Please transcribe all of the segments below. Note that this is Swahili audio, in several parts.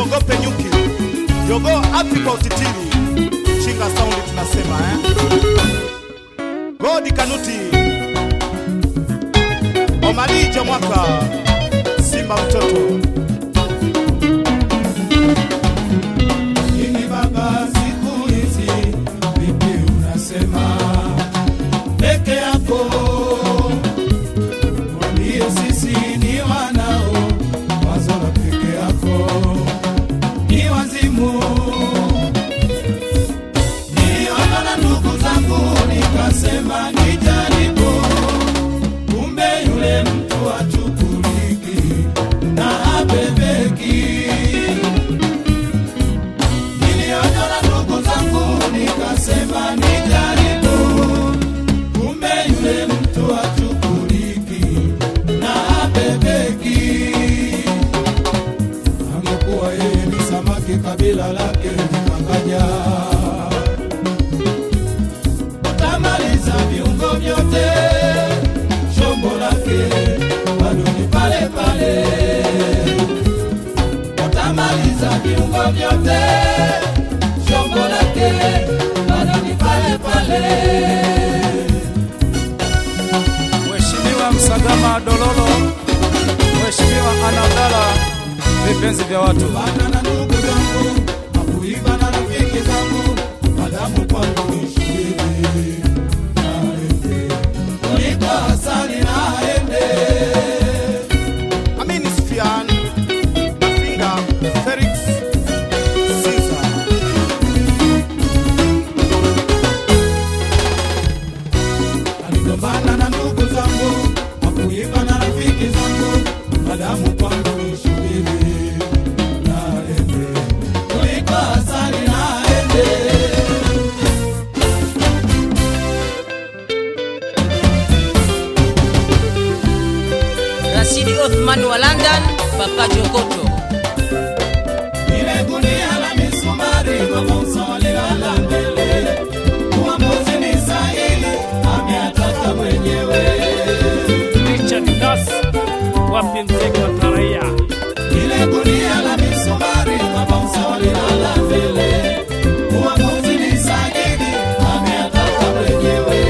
usiogope nyuki, jogoo api kwa utitiri, chinga saundi tunasema eh? Godi Kanuti, Omalija mwaka, Simba mtoto Nini baba, siku hizi vipi unasema peke yako? Mwambie sisi ni wanao, wazo la peke yako ni wazimu. Niliona na ndugu zangu nikasema nijaribu, kumbe yule mtu achukuliki na abebeki Niliona na ndugu zangu nikasema nijaribu, kumbe yule mtu achukuliki na abebeki. Angekuwa yeye ni samaki, kabila lake likangaja, utamaliza viungo vyote, shombo lake bado ni pale pale utamaliza viungo vyote, shombo lake bado ni pale pale. Mheshimiwa Msagama Dololo, Mheshimiwa Anabdala, vipenzi vya watu. Bana na ndugu zangu, hakuiba na rafiki zangu, madamu kwangu ni shahidi. Naende kuliko asali naende Amini Sfian, Mafinga, Felix, Caesar. aligombana na ndugu zangu, hakuiba na rafiki zangu, madamu kwangu ni shubiri. Naende kuliko asali naende Rashidi Othman wa London, Papa Jokoto. Ile gunia la misumari mabosa walilala mbele, uamuzi ni sahihi, ameataka mwenyewe. Richard Das, wapi mzee wa taraia? Ile gunia la misumari mabosa walilala mbele, uamuzi ni sahihi, ameataka mwenyewe.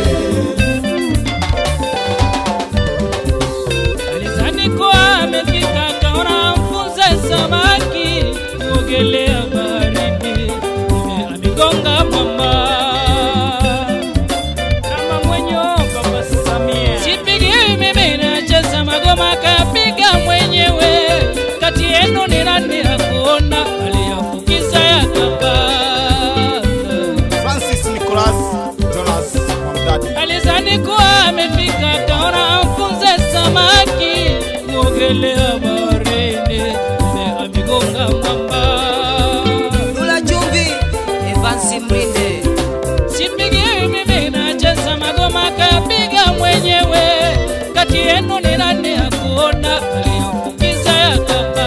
Alizani kuwa amefika akaona mfunze samaki kuogelea baharini, kumbe amegonga mwamba kama mwenyo Baba Samia. Sipigi mimi nacheza magoma, kapiga mwenyewe. Kati yenu ni nani akuona aliyafukiza yakapanda Francis Nicholas Jonas Mamdadi. Alizani kuwa amefika akaona mfunze samaki kuogelea baharini, kumbe amegonga mwamba. Dula Chumvi, Evansi Mrinde. Sipigi mimi nacheza magoma, kapiga mwenyewe. Kati yenu ni nani akuona aliyofukiza yakapanda?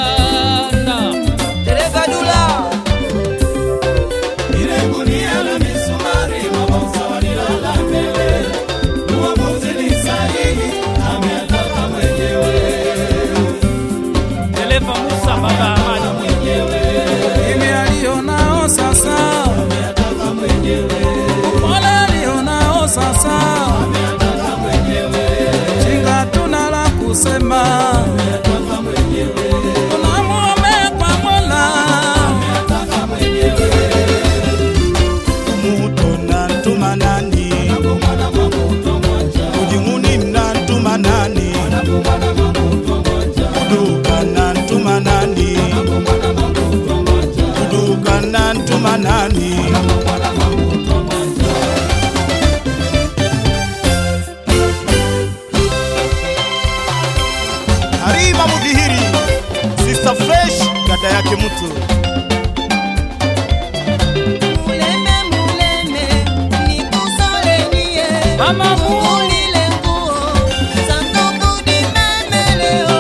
Dereva Dula, Ile gunia la misumari mabosa walilala mbele, uamuzi ni sahihi, ameataka mwenyewe. Dereva Musa Baba Amani Mimi alionao sasa, Mola alionao sasa, chinga tuna la kusema, tunamuombe kwa Mola. Muto na ntuma nani? Ujinguni na ntuma nani? Kuduka na ntuma nani? Kuduka na ntuma nani? Harima Mudhihiri, Sister Fresh, dada yake mtu Muleme, muleme, nikusole niye. Mama Mu- Ulile nguo, sanduku dimeme leo.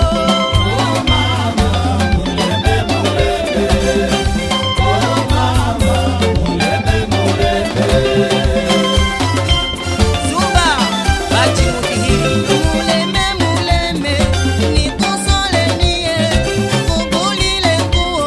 Zumba, Baji Mudhihiri. Muleme, muleme, nikusole niye. Ulile nguo,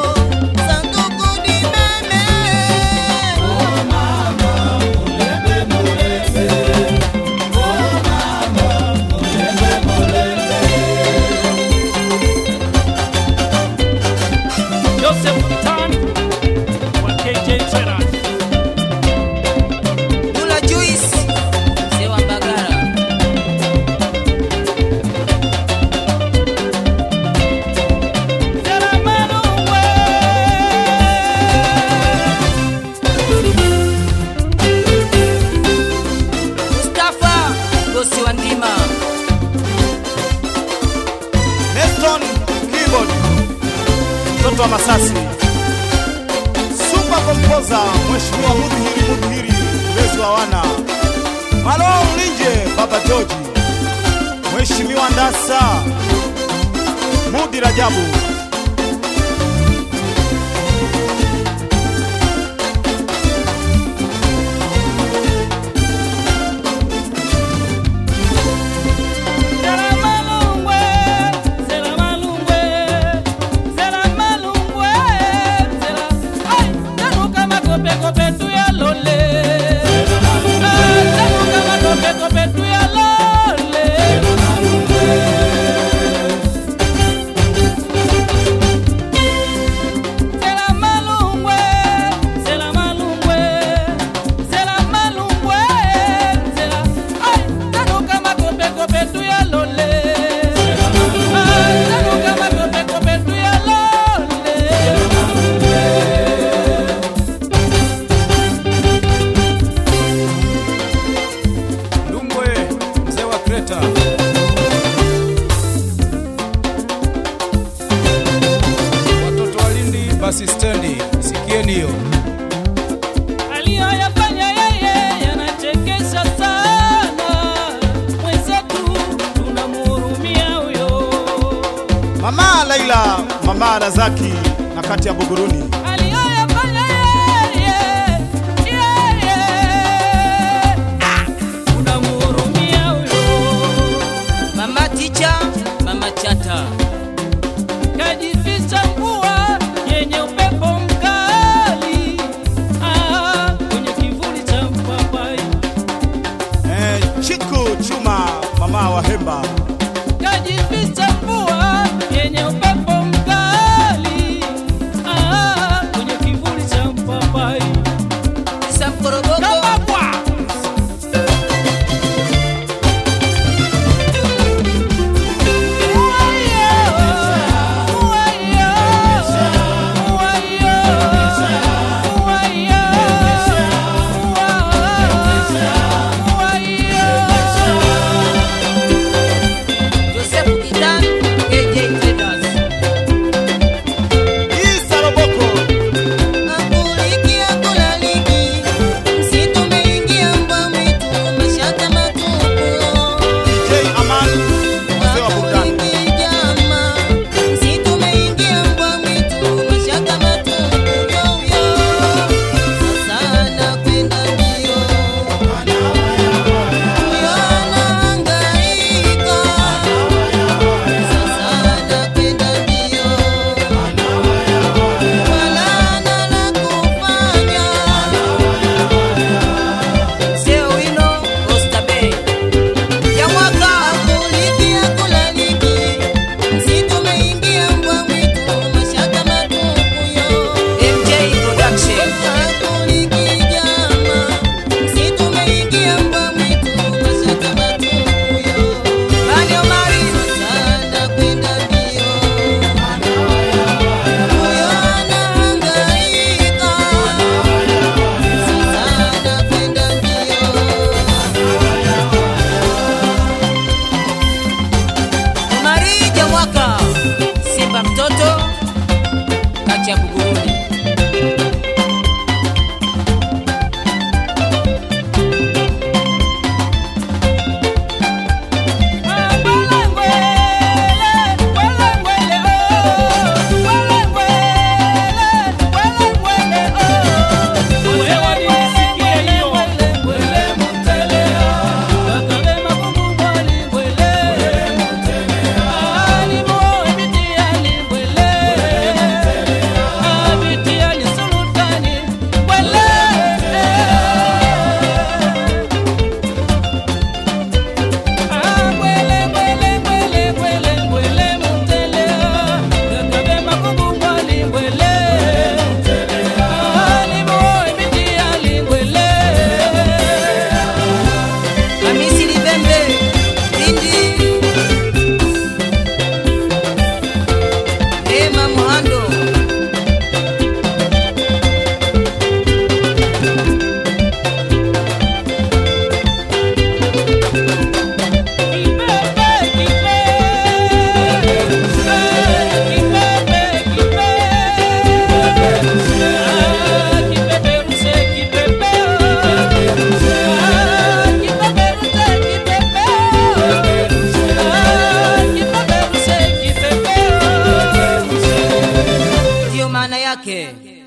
mtoto wa Masasi, super composer Mheshimiwa Mudhihiri Mudhihiri, mlezi wa wana Malo Mlinje, Baba George, Mheshimiwa Ndasa Mudi Rajabu, Zera malungwe, zera malungwe, zera malungwe, zera. Ai, tanuka makope kope tu ya lole. Ah, tanuka makope kope tu ya lole. Zera malungwe, zera malungwe, zera malungwe, zera. Ai, tanuka makope kope tu ya lole. Ah, tanuka makope kope tu ya lole. Lumbwe, mzee wa Kreta. Watoto wa Lindi basi stendi, sikieni hiyo. aliyoyafanya yeye yanachekesha sana, mwenzetu tunamhurumia huyo. Mama Laila, Mama Razaki na kati ya Buguruni. Aliyoyafanya yeye, yeye, ah, tunamhurumia huyo. Mama Ticha, Mama Chata, Kajificha mvua yenye upepo mkali, ah, kwenye kivuli cha mpapai. Eh, Chiku Chuma, Mama wa Hemba. kajificha mvua yenye upepo mkali ah, kwenye kivuli cha mpapai Isa Mkoroboko, kabakwa Joseph Kitan, AJ Traders, Isa Roboko, Akuliki akulaliki, msitu umeingia mbwa mwitu, mashaka matupu. DJ Aman, wazee wa burudani. Akuliki jama, msitu umeingia mbwa mwitu, mashaka matupu. Yo, yo. Sasa anakwenda mbio. Huyo anahangaika. Sasa anakwenda mbio. Wala hana la kufanya. Mzee Owino, Oyster Bay, Jamwaka, Akuliki akulaliki, msitu umeingia mbwa mwitu, mashaka matupu yo. MJ Production, Akuliki jama, msitu umeingia mbwa mwitu, mashaka matupu yo. Bani Omari, Sana kwenda mbio, huyo anahangaika. Sana kwenda mbio. Omari Jamwaka, Simba mtoto, kati ya Buguruni. Wewe yake